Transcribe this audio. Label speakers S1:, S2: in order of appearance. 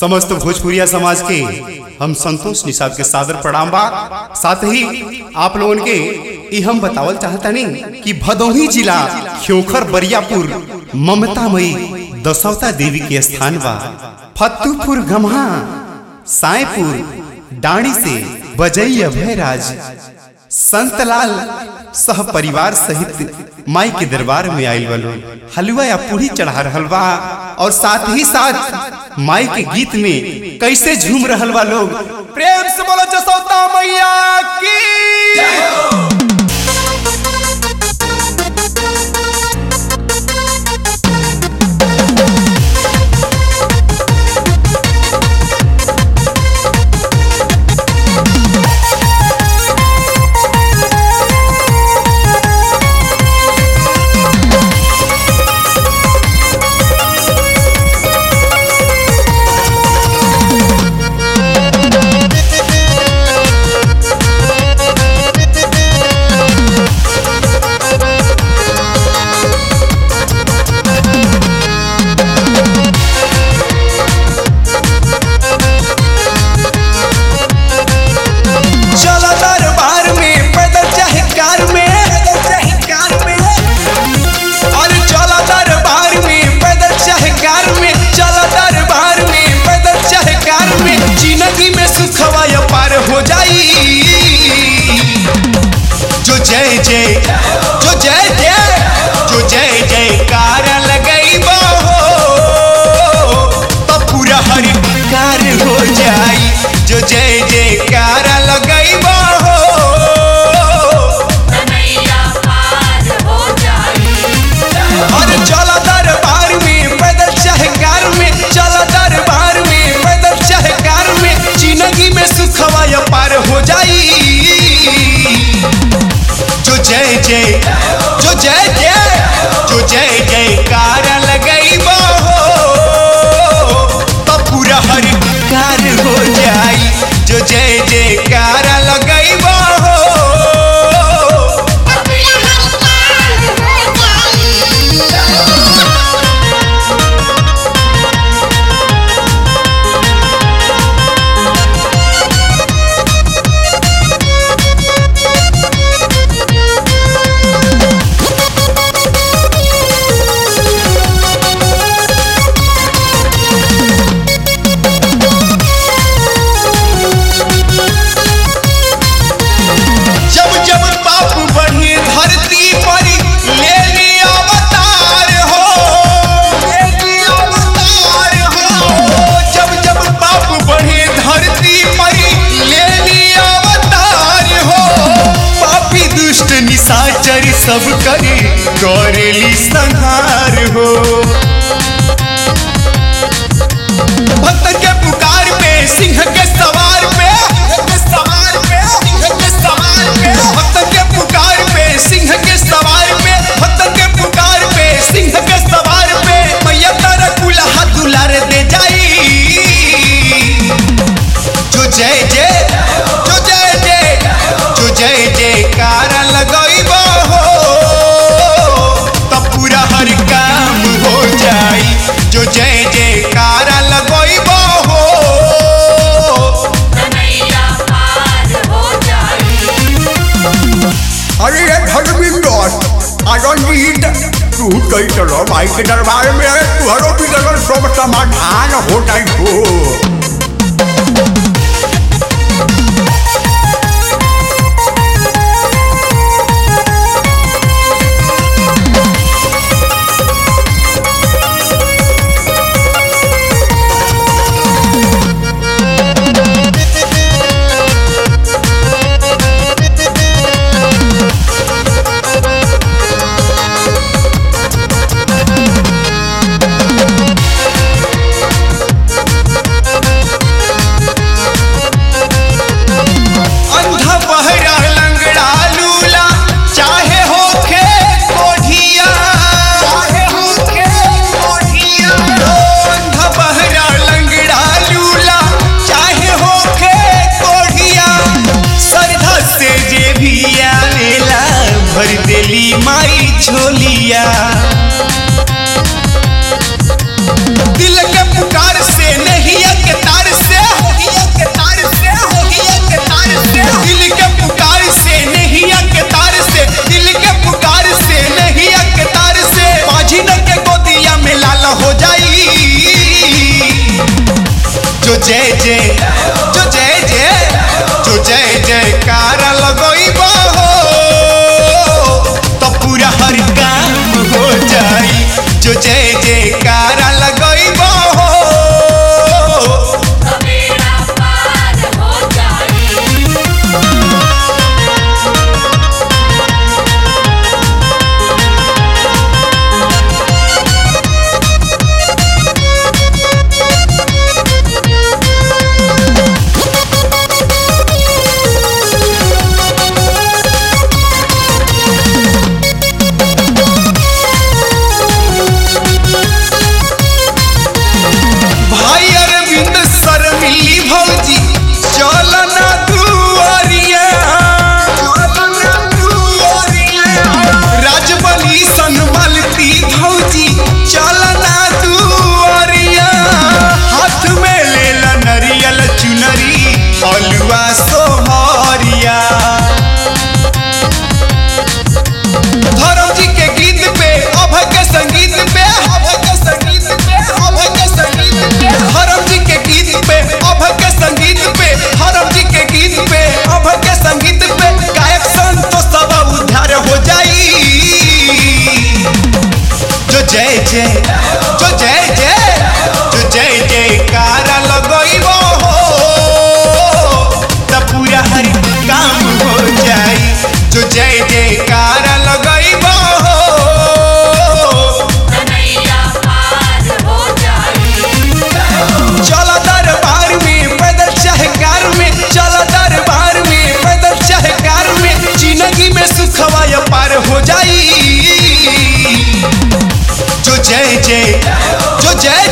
S1: समस्त भोजपुरिया समाज के हम संतोष निषाद के सादर प्रणाम बा साथ ही आप लोगन के ई हम बतावल चाहतनी कि भदोही जिला खियोखर बरियापुर ममतामयी दशवता देवी के स्थान बा फत्तूपुर गम्हा सायपुर डाणी से बजई अभयराज संतलाल सह परिवार सहित माई के दरबार में आयल बलो हलवा या पूरी चढ़ा रहल बा और साथ ही साथ माई के गीत में कैसे झूम रहल बा लोग प्रेम से बोलो जसोता मैया की
S2: चला दरबार में पैदल चाहे कार में पैदल चाहे कार में अरे चला दरबार में पैदल चाहे कार में चला दरबार में पैदल चाहे कार में जिंदगी में सुखवा या पार हो जाई जो जय जय जो जय जय जो जय जय कार लगई हो तो पूरा हर कार हो जाई जो जय जय कार लगई हो
S3: कन्हैया पार हो जाई
S2: अरे चला दरबार में पैदल चाहे कार में चला दरबार में पैदल चाहे कार में जिंदगी में सुखवा या पार हो जाई जो जय जय जो जय जय जो जय जय कार लगई हो तो पूरा हर कार हो जाई जो जय जय कार लगई हो
S3: कन्हैया पार हो जाई
S2: जब जब पाप बढ़े धरती पर ले ली अवतार हो ले ली अवतार हो जब जब पाप बढ़े धरती पर ले ली अवतार हो पापी दुष्ट निशाचर सब करे करेली संहार हो भक्त के पुकार पे सिंह के सवार पे सवार पे सिंह के सवार पे भक्त के पुकार पे सिंह के सवार पे भक्त के पुकार पे सिंह के सवार पे मैया तारा कुल्हा दुलार दे जाई जो जय जय जो जय जय जो जय जय कार लगई हो तब पूरा हर काम हो जाई जो जय जय कार लगई हो
S3: कन्हैया पार हो जाई
S2: अरे ये धर्मिंदर आनंदित तू कई चलो भाई के दरबार में तुहरो भी लगन सब समाधान हो जाई हो
S3: कन्हैया
S2: जय जय जो जय जय जो जय जयकार लगइबा हो तो पूरा हर काम हो जाई जो जय जयकार लगइबा हो
S3: तो बेड़ा पार हो जाई
S2: भाई अरविंद सर मिली भौजी चल ना दुआरिया राजबली सनमलती भौजी चल ना दुआरिया हाथ में लेला नरियल चुनरी हलवा सोहरिया धर्म जी के गीत पे अभय के संगीत पे अभय के संगीत पे अभय के संगीत पे धर्म जी के गीत पे अभय के संगीत पे धर्म जी के गीत पे अभय के संगीत पे गायक संतोष सब उद्धार हो जाई जो जय जय जो जय जय जो जय जयकार लगइबो हो त पूरा हर काम हो जाई जो जय जयकार लगइबो हो
S3: कन्हैया पार हो जाई
S2: चल दरबार में पैदल चाहे कार में चल दरबार में पैदल चाहे कार में जिंदगी में सुखवा या पार हो जाई जो जय जय जो जय